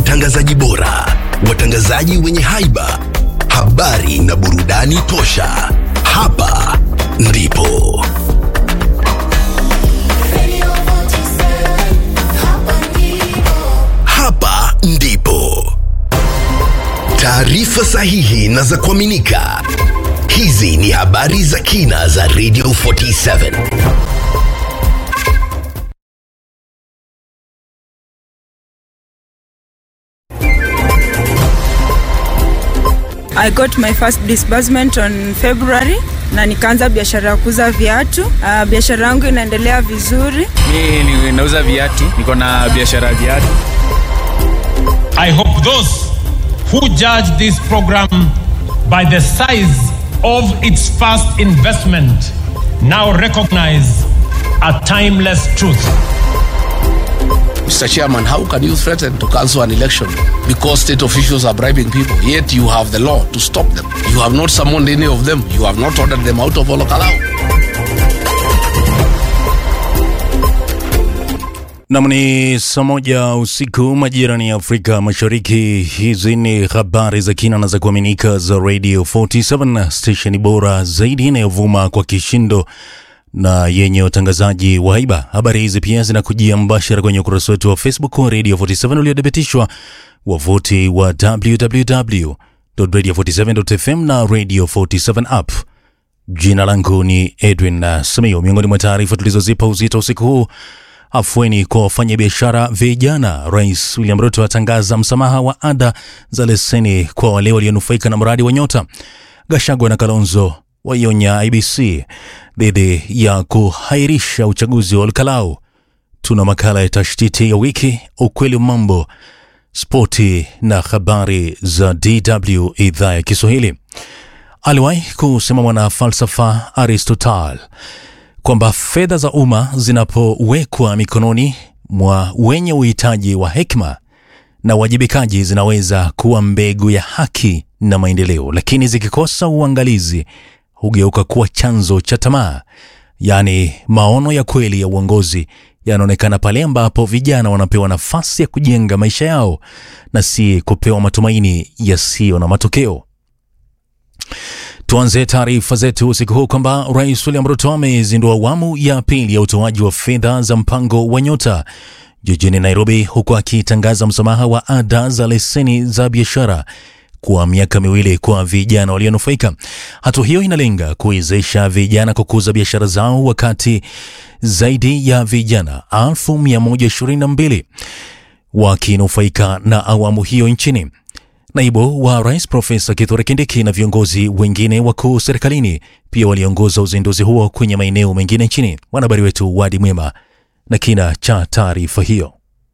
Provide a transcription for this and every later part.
watangazaji bora, watangazaji wenye haiba, habari na burudani tosha. Hapa ndipo hapa ndipo taarifa sahihi na za kuaminika. Hizi ni habari za kina za Radio 47. I got my first disbursement on February na nikaanza biashara ya kuuza viatu. Uh, biashara yangu inaendelea vizuri. Mi ni- nauza viatu, niko na biashara ya viatu. I hope those who judge this program by the size of its first investment now recognize a timeless truth. Mr. Chairman, how can you threaten to cancel an election because state officials are bribing people? Yet you have the law to stop them. You have not summoned any of them. You have not ordered them out of Olokalau. Nam ni saa moja usiku majirani ya Afrika Mashariki. Hizi ni habari za kina na za kuaminika za Radio 47 stesheni bora zaidi inayovuma kwa kishindo na yenye utangazaji wa haiba. Habari hizi pia zinakujia mbashara kwenye ukurasa wetu wa Facebook wa Radio 47 uliodhibitishwa wavuti wa www.radio47.fm na Radio 47 app. Jina langu ni Edwin uh, Samio. Miongoni mwa taarifa tulizozipa uzito usiku huu afueni kwa wafanyabiashara vijana. Rais William Ruto atangaza msamaha wa ada za leseni kwa wale walionufaika na mradi wa Nyota. Gashagwa na Kalonzo waionya IBC dhidi ya kuhairisha uchaguzi wa Olkalau. Tuna makala ya tashtiti ya wiki, ukweli wa mambo, spoti na habari za DW idhaa ya Kiswahili. Aliwahi kusema mwana falsafa Aristotle kwamba fedha za umma zinapowekwa mikononi mwa wenye uhitaji wa hekima na uwajibikaji zinaweza kuwa mbegu ya haki na maendeleo, lakini zikikosa uangalizi hugeuka kuwa chanzo cha tamaa. Yaani, maono ya kweli ya uongozi yanaonekana pale ambapo vijana wanapewa nafasi ya kujenga maisha yao na si kupewa matumaini yasiyo na matokeo. Tuanze taarifa zetu usiku huu kwamba Rais William Ruto amezindua awamu ya pili ya utoaji wa fedha za mpango wa Nyota jijini Nairobi, huku akitangaza msamaha wa ada za leseni za biashara kwa miaka miwili kwa vijana walionufaika. Hatua hiyo inalenga kuwezesha vijana kukuza biashara zao, wakati zaidi ya vijana 1122 wakinufaika na awamu hiyo nchini. Naibu wa rais Profesa Kithure Kindiki na viongozi wengine wakuu serikalini pia waliongoza uzinduzi huo kwenye maeneo mengine nchini. Mwanahabari wetu Wadi Mwema na kina cha taarifa hiyo.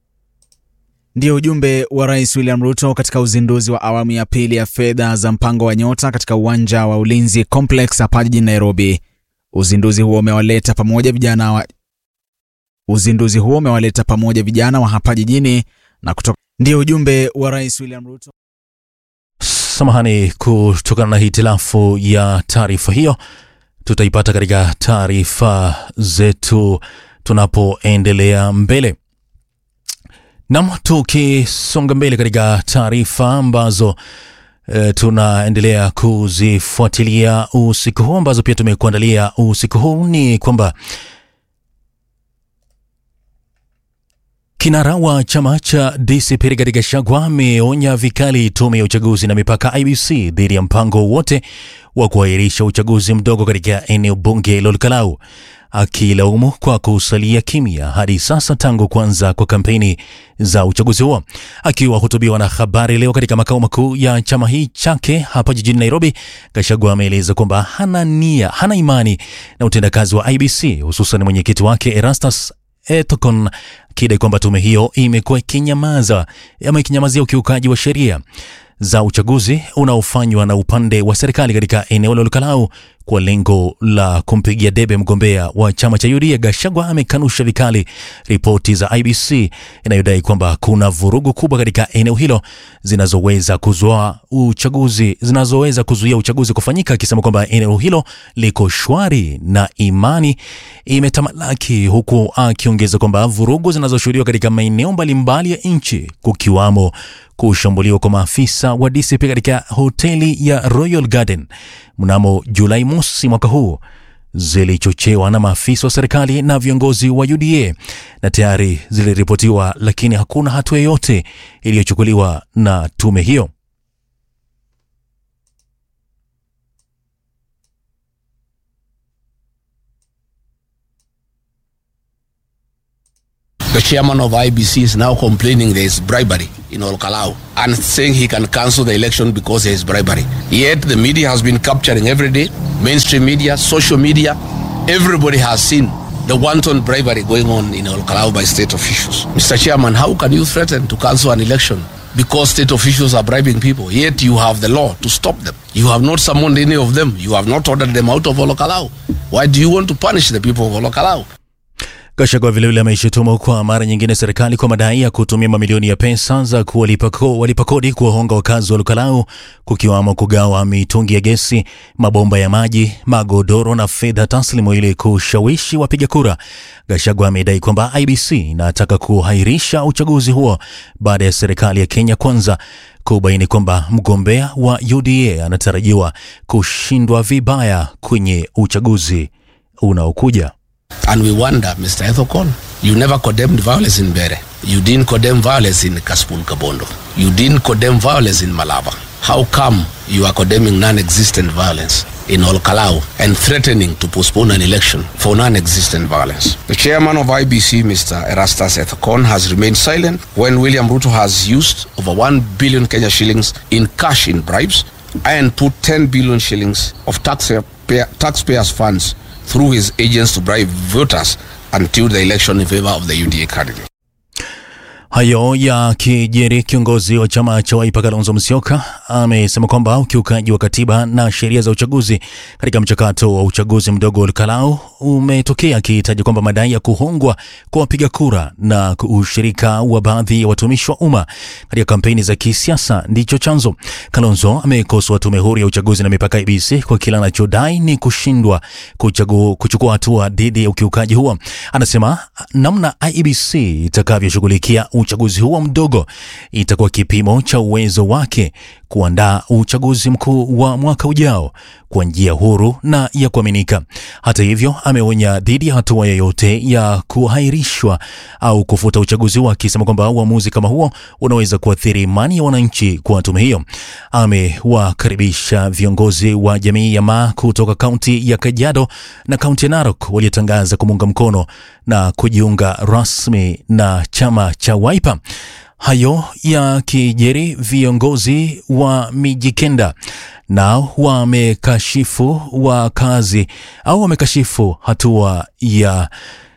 Ndio ujumbe wa Rais William Ruto katika uzinduzi wa awamu ya pili ya fedha za mpango wa Nyota katika uwanja wa Ulinzi Complex hapa jijini Nairobi. Uzinduzi huo umewaleta pamoja vijana wa uzinduzi huo umewaleta pamoja vijana wa hapa jijini na kutoka. Ndio ujumbe wa Rais William Ruto. Samahani kutokana na hitilafu ya taarifa hiyo, tutaipata katika taarifa zetu tunapoendelea mbele. Nam, tukisonga mbele katika taarifa ambazo e, tunaendelea kuzifuatilia usiku huu ambazo pia tumekuandalia usiku huu ni kwamba Kinara wa chama cha DCP Rigathi Gachagua ameonya vikali tume ya uchaguzi na mipaka IBC dhidi ya mpango wote wa kuahirisha uchaguzi mdogo katika eneo bunge la Olkalau, akilaumu kwa kusalia kimya hadi sasa tangu kuanza kwa kampeni za uchaguzi huo. Akiwahutubia wanahabari leo katika makao makuu ya chama hii chake hapa jijini Nairobi, Gachagua ameeleza kwamba hana nia, hana imani na utendakazi wa IBC, hususan mwenyekiti wake Erastus Etokon akidai kwamba tume hiyo imekuwa ikinyamaza ama ikinyamazia ukiukaji wa sheria za uchaguzi unaofanywa na upande wa serikali katika eneo la Olkalau kwa lengo la kumpigia debe mgombea wa chama cha UDA. Gachagua amekanusha vikali ripoti za IBC inayodai kwamba kuna vurugu kubwa katika eneo hilo zinazoweza kuzoa uchaguzi zinazoweza kuzuia uchaguzi kufanyika, akisema kwamba eneo hilo liko shwari na imani imetamalaki, huku akiongeza kwamba vurugu zinazoshuhudiwa katika maeneo mbalimbali ya nchi kukiwamo kushambuliwa kwa maafisa wa DCP katika hoteli ya Royal Garden mnamo Julai mosi mwaka huu zilichochewa na maafisa wa serikali na viongozi wa UDA na tayari ziliripotiwa, lakini hakuna hatua yoyote iliyochukuliwa na tume hiyo. The chairman of IBC is now complaining there is bribery in Olkalau and saying he can cancel the election because there is bribery. Yet the media has been capturing every day, mainstream media, social media, everybody has seen the wanton bribery going on in Olkalau by state officials. Mr. Chairman, how can you threaten to cancel an election because state officials are bribing people? Yet you have the law to stop them. You have not summoned any of them. You have not ordered them out of Olkalau. Why do you want to punish the people of Olkalau? Gachagua vilevile ameishutumu kwa mara nyingine serikali kwa madai ya kutumia mamilioni ya pesa za kuwalipa ko- walipa kodi kuwahonga wakazi wa Lukalau, kukiwamo kugawa mitungi ya gesi, mabomba ya maji, magodoro na fedha taslimu ili kushawishi wapiga kura. Gachagua amedai kwamba IBC inataka kuhairisha uchaguzi huo baada ya serikali ya Kenya Kwanza kubaini kwamba mgombea wa UDA anatarajiwa kushindwa vibaya kwenye uchaguzi unaokuja. And we wonder, Mr. Ethokon, you never condemned violence in Bere. You didn't condemn violence in Kaspul Kabondo. You didn't condemn violence in Malava. How come you are condemning non-existent violence in Olkalau and threatening to postpone an election for non-existent violence? The chairman of IBC, Mr. Erastus Ethokon, has remained silent when William Ruto has used over 1 billion Kenya shillings in cash in bribes and put 10 billion shillings of taxpayer, taxpayers' funds through his agents to bribe voters until the election in favor of the UDA candidate. Hayo yakijiri, kiongozi wa chama cha Wiper Kalonzo Musyoka amesema kwamba ukiukaji wa katiba na sheria za uchaguzi katika mchakato wa uchaguzi mdogo wa Olkalau umetokea, akihitaji kwamba madai ya kuhongwa kwa wapiga kura na ushirika wa baadhi ya watumishi wa umma katika kampeni za kisiasa ndicho chanzo. Kalonzo amekosoa tume huru ya uchaguzi na mipaka IEBC kwa kile anachodai ni kushindwa kuchagu, kuchukua hatua dhidi ya ukiukaji huo. Anasema namna IEBC itakavyoshughulikia uchaguzi huo mdogo itakuwa kipimo cha uwezo wake kuandaa uchaguzi mkuu wa mwaka ujao kwa njia huru na ya kuaminika. Hata hivyo, ameonya dhidi ya hatua yoyote ya kuhairishwa au kufuta uchaguzi huo, akisema kwamba uamuzi kama huo unaweza kuathiri imani ya wananchi kwa tume hiyo. Amewakaribisha viongozi wa jamii ya Maa kutoka kaunti ya Kajiado na kaunti ya Narok waliotangaza kumuunga mkono na kujiunga rasmi na chama cha Wiper. Hayo yakijiri, viongozi wa Mijikenda nao wamekashifu wakazi au wamekashifu hatua ya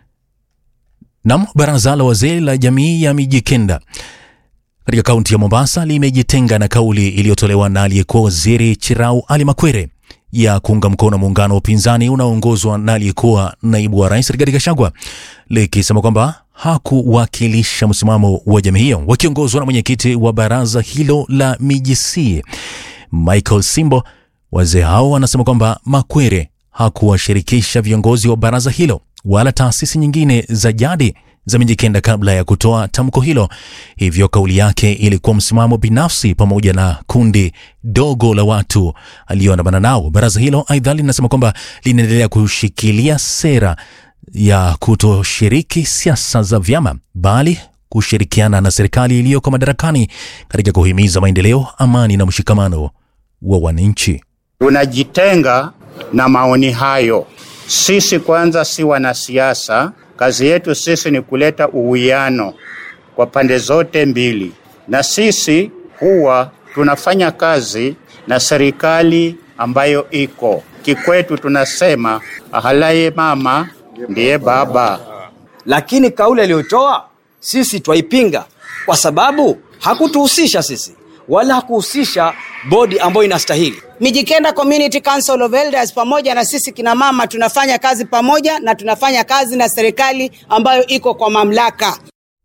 nam baraza la wazee la jamii ya Mijikenda katika kaunti ya Mombasa limejitenga na kauli iliyotolewa na aliyekuwa waziri Chirau Ali Makwere ya kuunga mkono muungano wa upinzani unaoongozwa na aliyekuwa naibu wa rais Rigathi Gachagua likisema kwamba hakuwakilisha msimamo wa jamii hiyo. Wakiongozwa na mwenyekiti wa baraza hilo la Mijisi Michael Simbo, wazee hao wanasema kwamba Makwere hakuwashirikisha viongozi wa baraza hilo wala taasisi nyingine za jadi za Mijikenda kabla ya kutoa tamko hilo. Hivyo kauli yake ilikuwa msimamo binafsi pamoja na kundi dogo la watu aliyoandamana nao. Baraza hilo aidha linasema kwamba linaendelea kushikilia sera ya kutoshiriki siasa za vyama bali kushirikiana na serikali iliyoko madarakani katika kuhimiza maendeleo, amani na mshikamano wa wananchi. Tunajitenga na maoni hayo. Sisi kwanza si wanasiasa, kazi yetu sisi ni kuleta uwiano kwa pande zote mbili, na sisi huwa tunafanya kazi na serikali ambayo iko kikwetu. Tunasema ahalaye mama ndiye baba. lakini kauli aliyotoa sisi twaipinga kwa sababu hakutuhusisha sisi wala hakuhusisha bodi ambayo inastahili. Mijikenda Community Council of Elders pamoja na sisi kina mama tunafanya kazi pamoja na tunafanya kazi na serikali ambayo iko kwa mamlaka.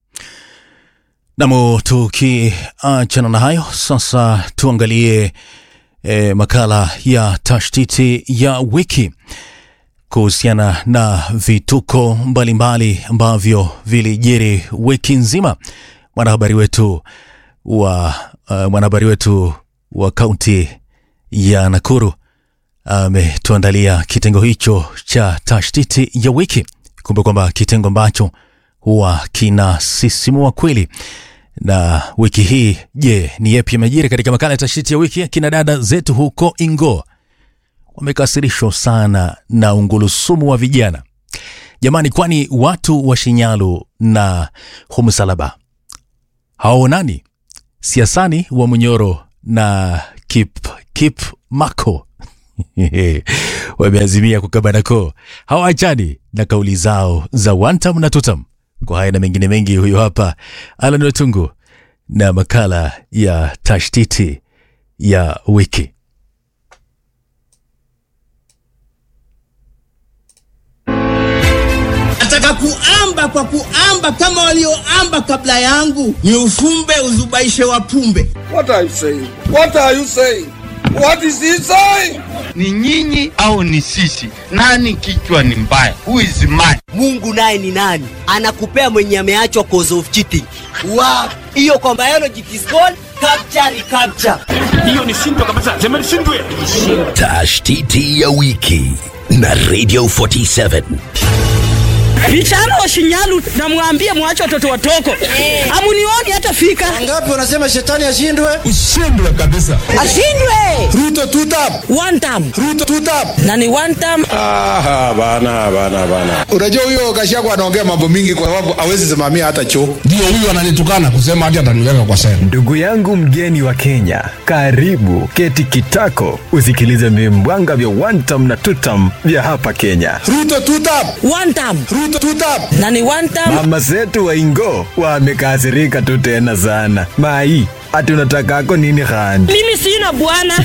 Namo tukiachana na hayo sasa, tuangalie e, makala ya tashtiti ya wiki kuhusiana na vituko mbalimbali ambavyo vilijiri wiki nzima. Mwanahabari wetu wa uh, mwanahabari wetu wa kaunti ya Nakuru ametuandalia kitengo hicho cha tashtiti ya wiki. Kumbe kwamba kitengo ambacho huwa kinasisimua kweli. Na wiki hii, je, ni yepi yamejiri katika makala ya tashtiti ya wiki? Kina dada zetu huko Ingo wamekasirishwa sana na ungulusumu wa vijana jamani, kwani watu wa Shinyalu na Humsalaba hawaonani siasani wa Munyoro na Kip, Kip Mako wameazimia kukabana koo, hawaachani na kauli zao za wantam na tutam. Kwa haya na mengine mengi, huyo hapa Alan Wetungu na makala ya tashtiti ya wiki. nataka kuamba kwa kuamba kama walioamba kabla yangu, ni ufumbe uzubaishe wapumbe. What are you saying? What are you saying? What is he saying? Ni nyinyi au ni sisi? Nani kichwa ni mbaya? Who is mad? Mungu naye ni nani? Anakupea mwenye ameachwa cause of cheating. Wow. Hiyo kwa biology it is called capture recapture. Hiyo ni shindwa kabisa. Sema ni shindwe. Tashtiti ya wiki na Radio 47. Vijana wa Shinyalu namwambie mwache watoto watoko. Hamunioni hata fika. Ngapi unasema shetani ashindwe? Ushindwe kabisa. Ashindwe. Ruto two term. One term. Ruto two term. Na ni one term. Aha, bana bana bana. Unajua huyo Gachagua anaongea mambo mingi kwa sababu hawezi simamia hata choo. Ndio huyu ananitukana kusema hadi ataniweka kwa sela. Ndugu yangu mgeni wa Kenya, karibu keti kitako usikilize vimbwanga vya one term na two term vya hapa Kenya. Ruto two term. One term. Ruto two term. Na ni one term. Mama zetu wa Ingo wamekasirika tu tena sana. Mai, ati unatakako nini khandi? Mimi sina bwana.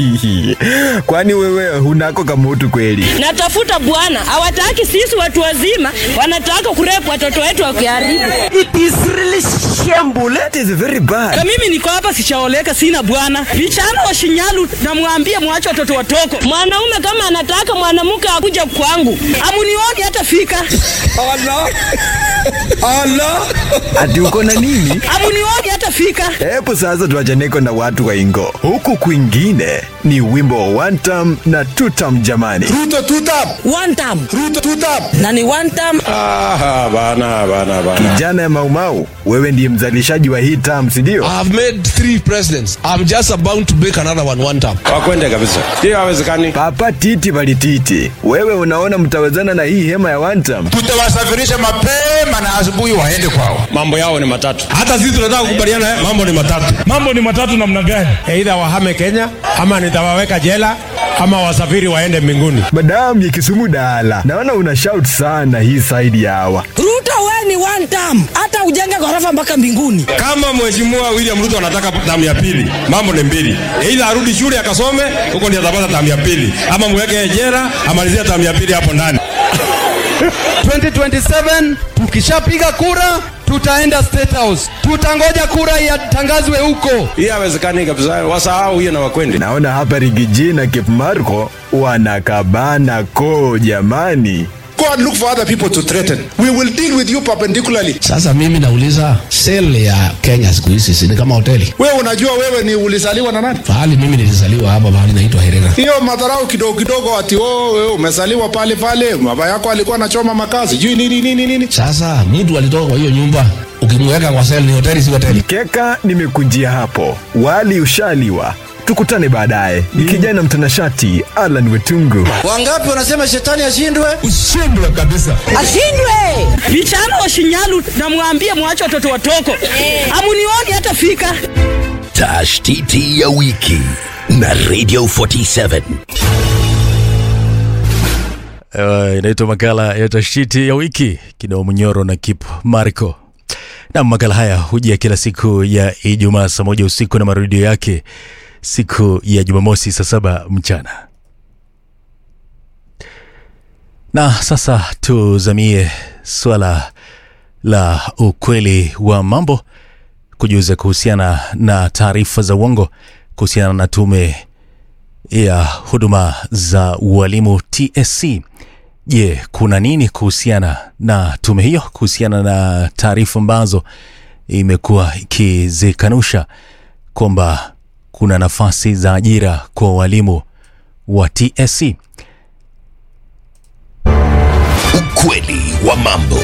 Kwani wewe hunako kamutu kweli? Natafuta bwana. Hawataki sisi watu wazima, wanataka kurepu watoto wetu wakiharibu. It is really shameful. That is very bad. Na mimi niko hapa sichaoleka, sina bwana. Vijana wa Shinyalu namwambie mwache watoto watoko. Mwanaume kama anataka mwanamke akuja kwangu, hamunioni hata fika. Allah. Allah. Ati uko na nini? Hamunioni hata fika. Hebu sasa tuachaneko na watu wa Ingo. Huku kwingine ni wimbo wa one term na two term jamani. Ruto two term. One term. Ruto two term. Na ni one term. Aha, bana bana bana. Kijana ya Maumau, wewe ndiye mzalishaji wa hii term, si ndio? I have made three presidents. I'm just about to make another one one time. Wakwende kabisa. Hiyo hawezekani. Papa titi palititi, wewe unaona mtawezana na hii hema ya one term? Tutawasafirisha mapema na asubuhi waende kwao. Mambo yao ni matatu. Hata sisi tunataka kukubaliana, eh, mambo ni matatu. Mambo ni matatu namna gani? Aidha wahame Kenya ama nitawaweka jela ama wasafiri waende mbinguni. Madamu ya Kisumu dala, naona una shout sana hii side ya hawa. Ruto wewe ni one term. Hata ujenge ghorofa mpaka mbinguni. Kama mheshimiwa William Ruto anataka tamu ya pili, mambo ni mbili. Aidha arudi shule akasome, huko ndio atapata tamu ya pili, ama mweke jela amalizie tamu ya pili hapo ndani. 2027 tukishapiga kura tutaenda State House. Tutangoja kura yatangazwe huko. Hii hawezekani kabisa, wasahau hiyo na wakwende. Naona hapa Rigiji na Cape Marco wanakabana ko jamani. Go and look for other people to threaten. We will deal with you perpendicularly. Sasa mimi nauliza sel ya Kenya siku hizi si ni kama hoteli. Wewe unajua wewe ni ulizaliwa na nani? Pahali mimi nilizaliwa hapa mahali naitwa Herera. Hiyo madharau kidogo kidogo ati oh, wewe umezaliwa pale pale, baba yako alikuwa anachoma makaa, sijui nini nini nini. Sasa mtu alitoka kwa hiyo nyumba ukimweka kwa sel ni hoteli, si hoteli. Keka nimekujia hapo, wali ushaliwa. Tukutane baadaye. Ni kijana mtanashati Alan Wetungu. Wangapi wanasema shetani ashindwe? Ushindwe kabisa. Ashindwe. Vijana wa Shinyalu namwambie mwache watoto watoko. Hamunioni hata fika. Tashtiti ya wiki na Radio 47. Uh, inaitwa makala ya tashiti ya wiki kinao Munyoro na Kip Marco. Na makala haya hujia kila siku ya Ijumaa saa moja usiku na marudio yake siku ya Jumamosi saa saba mchana. Na sasa tuzamie swala la ukweli wa mambo, kujuza kuhusiana na taarifa za uongo kuhusiana na tume ya huduma za ualimu TSC. Je, kuna nini kuhusiana na tume hiyo, kuhusiana na taarifa ambazo imekuwa ikizikanusha kwamba kuna nafasi za ajira kwa walimu wa TSC? Ukweli wa mambo.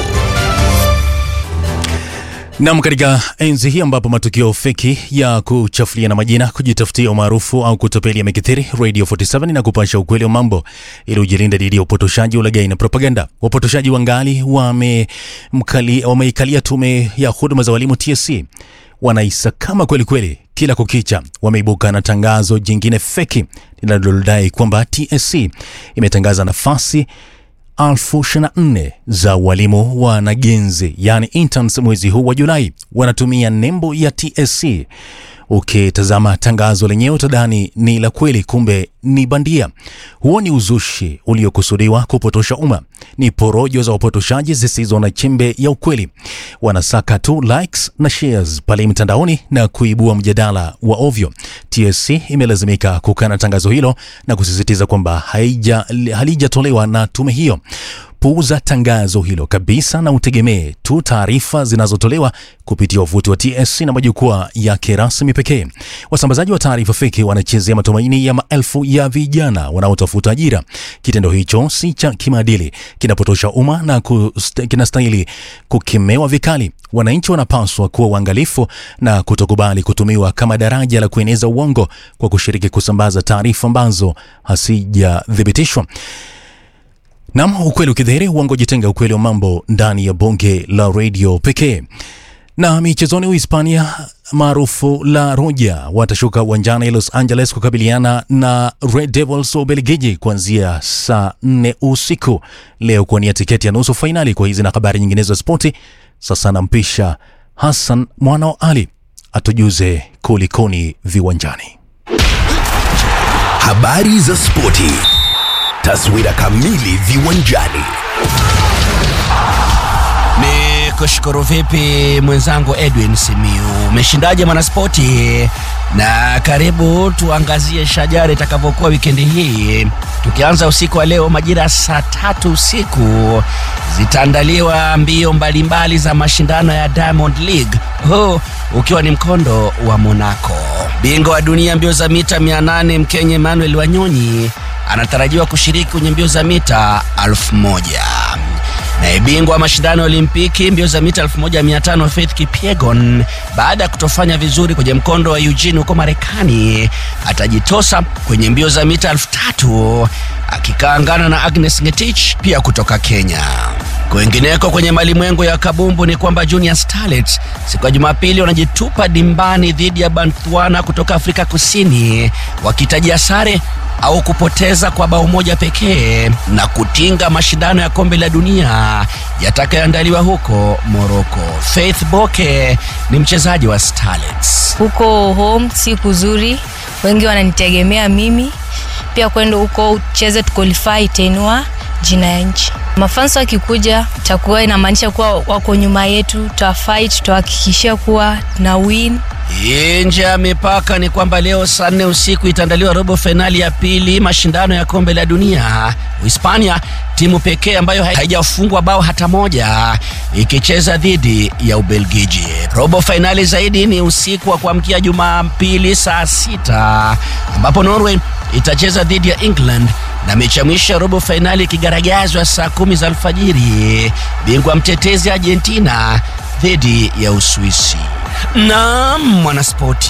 Nam, katika enzi hii ambapo matukio feki ya kuchafuliana majina, kujitafutia umaarufu au kutapeli yamekithiri, Radio 47 na kupasha ukweli wa mambo ili ujilinda dhidi ya upotoshaji, ulaghai na propaganda. Wapotoshaji wangali wamemkali- wameikalia tume ya huduma za walimu TSC, wanaisakama kweli kweli kila kukicha. Wameibuka na tangazo jingine feki linalodai kwamba TSC imetangaza nafasi elfu ishirini na nne za walimu wanagenzi yani interns mwezi huu wa Julai. Wanatumia nembo ya TSC. Ukitazama tangazo lenyewe utadhani ni la kweli, kumbe ni bandia. Huo ni uzushi uliokusudiwa kupotosha umma, ni porojo za wapotoshaji zisizo na chembe ya ukweli. Wanasaka tu likes na shares pale mtandaoni na kuibua mjadala wa ovyo. TSC imelazimika kukana tangazo hilo na kusisitiza kwamba haija halijatolewa na tume hiyo. Puuza tangazo hilo kabisa na utegemee tu taarifa zinazotolewa kupitia wavuti wa TSC na majukwaa yake rasmi pekee. Wasambazaji wa taarifa feki wanachezea matumaini ya maelfu ya vijana wanaotafuta ajira. Kitendo hicho si cha kimaadili, kinapotosha umma na kust- kinastahili kukemewa vikali. Wananchi wanapaswa kuwa uangalifu na kutokubali kutumiwa kama daraja la kueneza uongo kwa kushiriki kusambaza taarifa ambazo hasijathibitishwa. Nam, ukweli ukidhihiri, uongo jitenga. Ukweli wa mambo ndani ya bonge la redio pekee. Na michezoni, Uhispania maarufu La Roja watashuka uwanjani Los Angeles kukabiliana na Red Devils wa Ubelgiji kuanzia saa 4 usiku leo kuwania tiketi ya nusu fainali. Kwa hizi na habari nyinginezo za spoti, sasa nampisha Hassan mwana wa Ali atujuze kulikoni viwanjani. Habari za spoti. Taswira kamili viwanjani. Ni kushukuru vipi mwenzangu Edwin Simiu, umeshindaje mwanaspoti? Na karibu tuangazie shajara itakavyokuwa wikendi hii, tukianza usiku wa leo majira ya saa tatu usiku zitaandaliwa mbio mbalimbali za mashindano ya Diamond League, huu ukiwa ni mkondo wa Monaco. Bingwa wa dunia mbio za mita 800 Mkenya Emmanuel Wanyonyi anatarajiwa kushiriki kwenye mbio za mita 1000 naye bingwa wa mashindano ya Olimpiki mbio za mita 1500 Faith Kipyegon, baada ya kutofanya vizuri kwenye mkondo wa Eugene huko Marekani, atajitosa kwenye mbio za mita 3000 akikaangana na Agnes Ngetich pia kutoka Kenya. Kwingineko kwenye malimwengu ya kabumbu ni kwamba Junior Starlets siku ya Jumapili wanajitupa dimbani dhidi ya Botswana kutoka Afrika Kusini wakitajia sare au kupoteza kwa bao moja pekee na kutinga mashindano ya kombe la dunia yatakayoandaliwa huko Morocco. Faith Boke ni mchezaji wa Starlets. huko home si kuzuri, wengi wananitegemea mimi pia kwenda huko ucheze tuqualify itainua jina ya nchi. Mafans wakikuja takuwa inamaanisha kuwa wako nyuma yetu, tutafight, tutahakikishia kuwa na win Nje ya mipaka ni kwamba leo saa nne usiku itaandaliwa robo fainali ya pili mashindano ya kombe la dunia. Uhispania timu pekee ambayo haijafungwa bao hata moja ikicheza dhidi ya Ubelgiji. Robo fainali zaidi ni usiku wa kuamkia Jumapili saa sita ambapo Norway itacheza dhidi ya England na mechi ya mwisho ya robo fainali ikigaragazwa saa kumi za alfajiri, bingwa mtetezi Argentina dhidi ya Uswisi. Naam, mwanaspoti,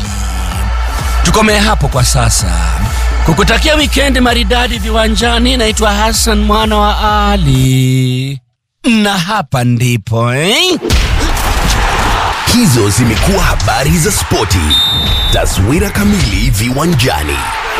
tukomee hapo kwa sasa. Kukutakia wikendi maridadi viwanjani, naitwa Hassan mwana wa Ali, na hapa ndipo eh? Hizo zimekuwa habari za spoti. Taswira kamili viwanjani.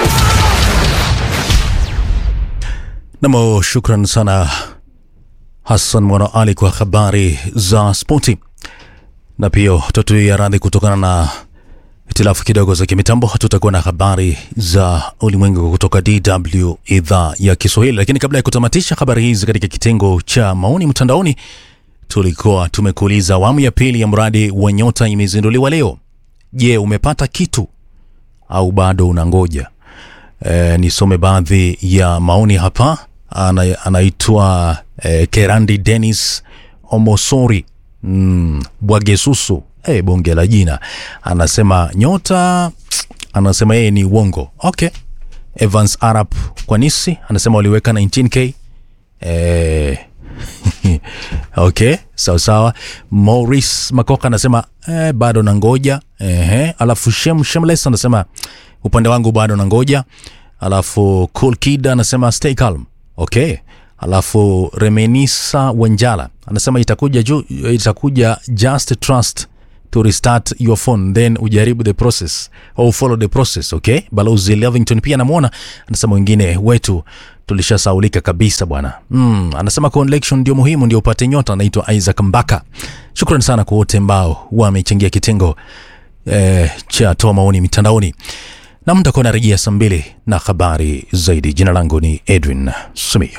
Namo, shukran sana Hassan Mwana Ali kwa habari za spoti, na pia tatuia radhi kutokana na hitilafu kidogo za kimitambo, tutakuwa na habari za ulimwengu kutoka DW idhaa ya Kiswahili. Lakini kabla ya kutamatisha habari hizi katika kitengo cha maoni mtandaoni, tulikuwa tumekuuliza awamu ya pili ya mradi wa Nyota imezinduliwa leo. Je, umepata kitu au bado unangoja? E, nisome baadhi ya maoni hapa. Ana, anaitwa e, Kerandi Dennis Omosori mm, Bwagesusu e, bonge la jina, anasema nyota, anasema yeye ni uongo. Okay. Evans Arab Kwanisi anasema waliweka 19k e, okay, sawa sawa. Maurice Makoka anasema eh, bado nangoja. Ehe, alafu Shem Shemles anasema upande wangu bado nangoja. Alafu Cool Kid anasema stay calm. Okay. Alafu Remenisa Wanjala anasema itakuja ju, itakuja just trust to restart your phone then ujaribu the process au follow the process okay. Balozi Lovington pia anamwona anasema wengine wetu tulishasaulika kabisa bwana. Mm, anasema connection ndio muhimu ndio upate nyota. Anaitwa Isaac Mbaka. Shukrani sana kwa wote ambao wamechangia kitengo eh, cha toa maoni mitandaoni na mtakuwa narejea saa mbili na habari zaidi. Jina langu ni Edwin Sumio.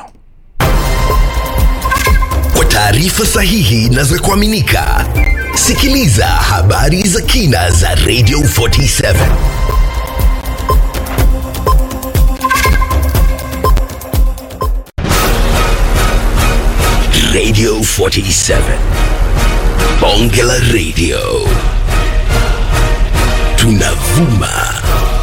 Kwa taarifa sahihi na za kuaminika, sikiliza habari za kina za Radio 47 Radio 47 Bonge la Radio tunavuma